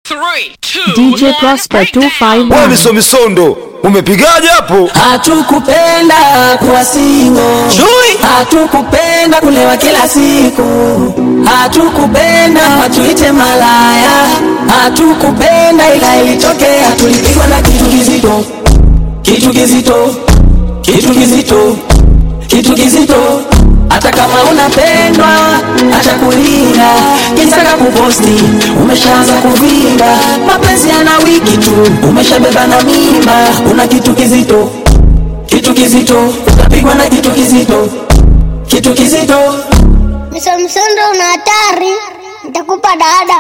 Three, two, DJ one, Prosper breakdown. 251. Wewe miso misondo umepigaje hapo? Hatukupenda kuwa singo, hatukupenda kulewa kila siku, hatukupenda watuite malaya, hatukupenda ila ilitokea, tulipigwa na kitu kizito, kitu kizito, kitu kizito, kitu kizito. Hata kama unapendwa, acha kulia, kitaka kuposti, umeshaanza kuvimba, mapenzi yana wiki tu, umeshabeba na mimba, una kitu kizito, kitu kizito, utapigwa na kitu kizito, kitu kizito. Msomsondo una hatari, nitakupa dada.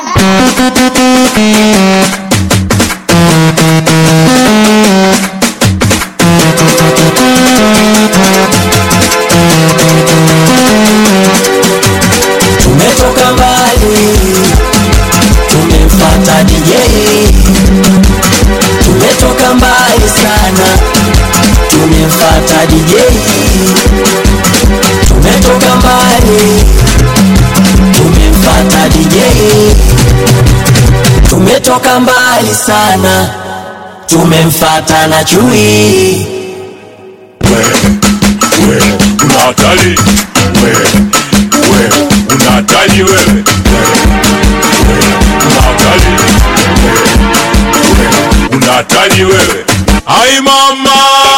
Tumetoka mbali, tumemfuata DJ. Tumetoka mbali sana, tumemfuata DJ. Tumetoka mbali, tumemfuata DJ. Tumetoka mbali sana, tumemfuata na chui. una hatari wewe, wewe una hatari wewe, wewe una hatari wewe, wewe una hatari wewe. Ai mama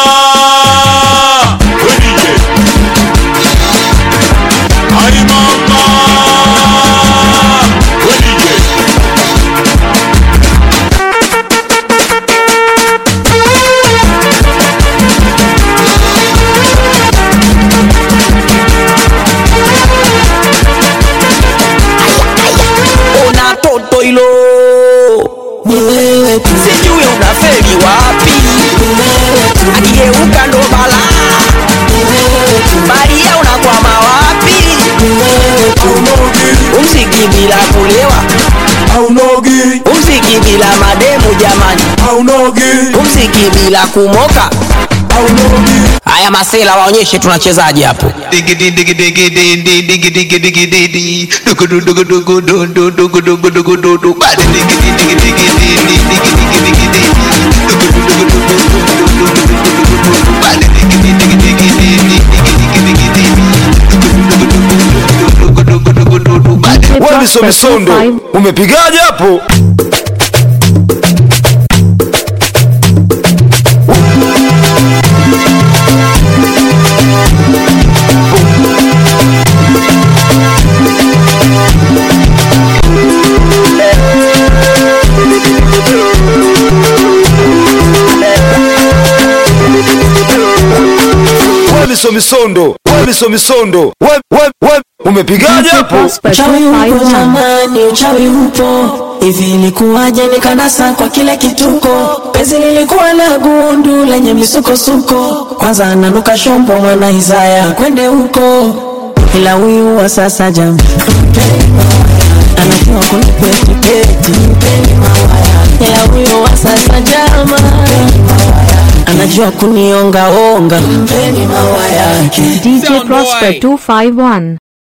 we DJ, ai mama we DJ. Una toto hilo ni wewe tu, sijui unafeli wapi, akigeuka ndo balaa, baria unakwama wapi, umziki bila kulewa, Aunogi, umziki bila mademu jamani, aunogi, umziki bila kumoka. aunogi. Haya masela waonyeshe tunachezaje hapo. Diggity diggy diggy diggy diggy diggy diggy diggy dugu dugu dugu dugu dugu dugu dugu dugu dugu dugu badi diggy diggy diggy diggy diggy diggy diggy diggy dugu dugu dugu dugu dugu dugu dugu dugu badi diggy diggy diggy diggy diggy diggy diggy dugu dugu dugu dugu dugu dugu badi DJ Wewe miso Prosper misondo 25. umepigaje hapo? Wewe miso misondo, wewe miso misondo, wewe wewe wewe umepigaje DJ hapo? Prosper Uchawi upo 251. jamani, uchawi upo. Hivi ilikuwaje nikanasa kwa kile kituko? Penzi lilikuwa na gundu lenye misukosuko, kwanza ananuka shombo mwana Isaya kwende huko, ila huyu wa sasa jam anajua kunipeti peti, ila huyu wa sasa jama anajua kunionga onga, mpeni mawa yake DJ Prosper 251.